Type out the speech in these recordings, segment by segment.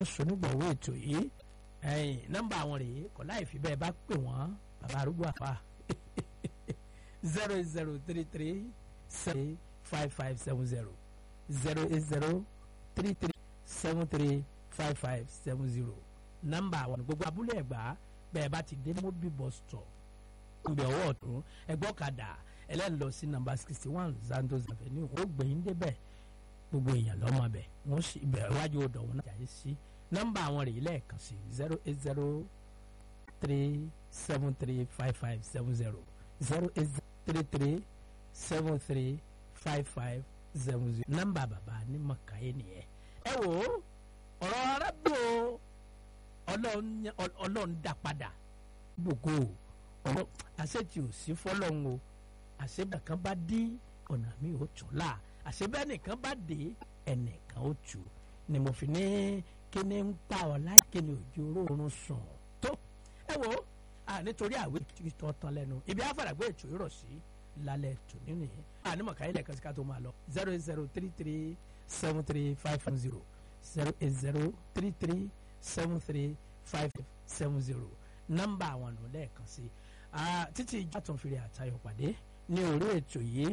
sonígbọ̀wọ́ ètò yìí ẹ̀yìn nọ́mbà àwọn rèé kọ́ láì fi bẹ́ẹ̀ bá pè wọ́n bàbá arúgbó àfa zero eight zero three three seven five five seven zero zero eight zero three three seven three five five seven zero nọ́mbà àwọn gbogbo abúlé ẹ̀gbá bẹ́ẹ̀ bá ti dé mobi bus stop ìgbẹ́ ọwọ́ ọ̀tún ẹgbọ́ kadà ẹlẹ́ni lọ sí nọ́mbà sixty one Zandos Avenue ó gbẹ̀yìn débẹ̀ gbogbo èèyàn lọ́mọ bẹ̀ wọ́n sì bẹ̀ wájú odò wọn náà jàyè sí nọ́mbà àwọn rèé lẹ́ẹ̀kan sí zero eight zero three seven three five five seven zero zero eight three three seven three five five seven zero nọ́mbà bàbá ní mọ̀káyé nìyẹn ẹ wò ó ọ̀rọ̀ arábìnrin ọlọ́run dá padà gbogbo ọ̀rọ̀ àṣetì ò sí fọlọ́run o àṣebẹ̀ kan bá dí ọ̀nà mi ò tún là àṣebẹ̀ nìkan bá dé ẹnìkan ó tù ni mo fi ní kíni ń pa ọ láì kíni òjò oorun sùn tó ẹ wo nítorí àwé tó tán lẹ́nu ibi àfàràgbé ètò ìrọ̀ sí lálẹ́ tò nínú yẹn ànímọ̀ káyé lẹ́ẹ̀kan sí ká tó máa lọ zero eight zero three three seven three five five zero zero eight zero three three seven three five seven zero nọ́mbà àwọn ọ̀nà lẹ́ẹ̀kan sí títí ìjà tó ń fi rí àtayọ̀ pàdé ní orí ètò yìí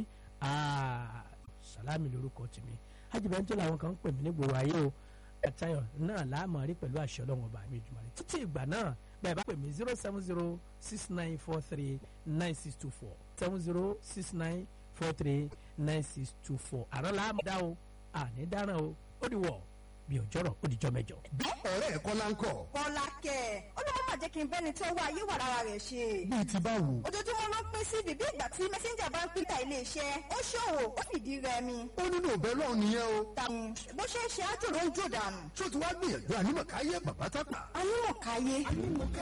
sàlámì lórúkọ tèmi ajibẹ́ntò làwọn kan ń pè mí ní gbòòrò ayé o àtayọ̀ náà láàmú rí pẹ̀lú àṣẹ ọlọ́run ọba mi ìjùmọ̀ rẹ̀ títí ìgbà náà bẹ́ẹ̀ bá pè mí zero seven zero six nine four three nine six two four seven zero six nine four three nine six two four àrọ́ làámú dá o àní dáràn o ó di wọ̀ bí òjọ́rọ̀ ó di jọ́ mẹ́jọ. ọ̀rẹ́ ẹ̀ kọ́lá ń kọ̀. kọ́lá kẹ̀ ó ló má jẹ́ kí n bẹ́ni tó wá ayé wà lára rẹ̀ ṣe. bíi ti báwo. ojoojúmọ́ ló ń pín sí bíbí ìgbà tí mẹ́sẹ́ńjà bá ń pínta iléeṣẹ́ ó ṣòwò ó fìdí rẹmi. ó nílò bẹ́ẹ̀ lọ́ọ̀ nìyẹn o. tàbí bó ṣe ń ṣe ájò ló ń jò dànù. ṣó ti wá gbìyànjú ànímọ̀káyé bàbá tápà. anímọ̀káyé.